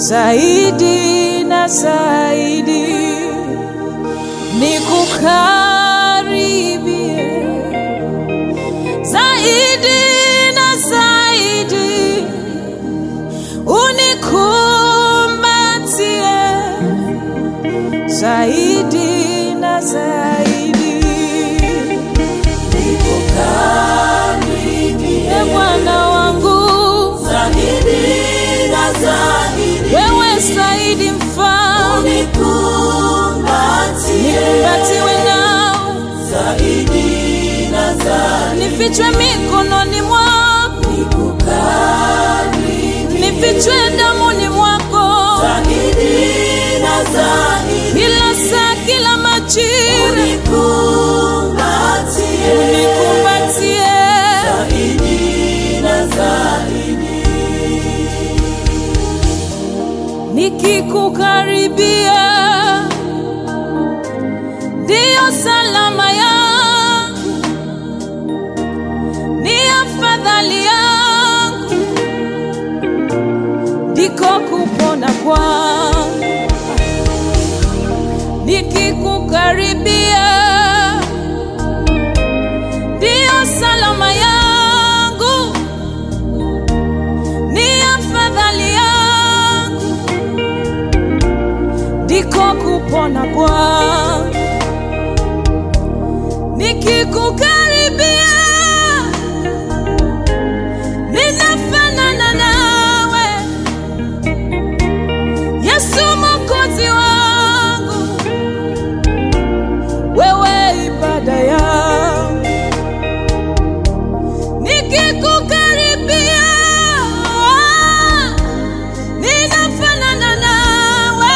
zaidi na zaidi, nikukaribie zaidi na zaidi, unikumbatie zaidi na zaidi, Nikukaribie e Bwana wangu, zaidi na zaidi, wewe zaidi mfalme, unikumbatie nikumbatiwe nao, zaidi na zaidi, nifichwe mikononi mwako, nikukaribie nifichwe damuni mwako, zaidi na zaidi, kila saa, kila majira, unikumbatie unikumbatie zaidi na zaidi, nikikukaribia ndiyo salama yangu, ni afadhali yangu, ndiko kupona kwangu. Nikikukaribia ndiyo salama yangu, ni afadhali yangu ndiko kupona kwangu. Nikikukaribia ninafanana nawe, Yesu Mwokozi wangu, wewe ibada yangu. Nikikukaribia ninafanana nawe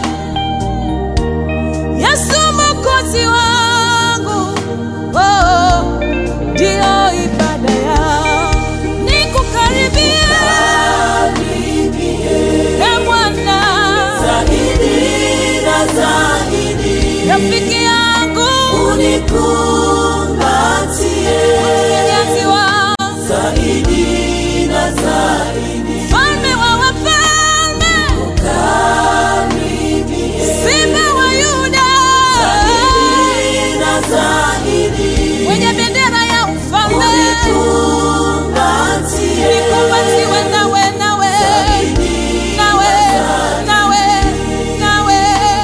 Yesu Mwokozi wangu, oh, ndio ibada yangu. Nikukaribia e Bwana, zaidi na zaidi, rafiki yangu, unikumbatie mtetezi wangu, zaidi na zaidi, mfalme wa wafalme, karibie simba wa Yuda, zaidi na zaidi, mwenye bendera ya ufalme, unikumbatie nikumbatiwe nawe, nawe, nawe, nawe, nawe.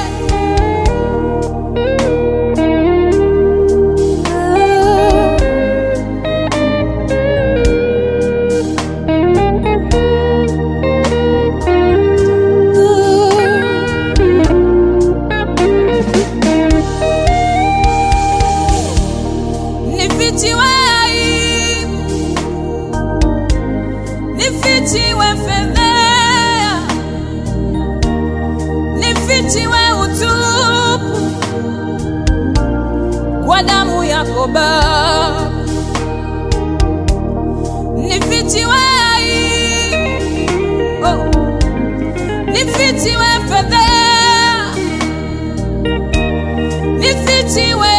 Nifichiwe aibu, nifichiwe fedhea, nifichiwe utupu kwa damu yako Baba, nifichiwe aibu, oh, nifichiwe fedhea, nifichiwe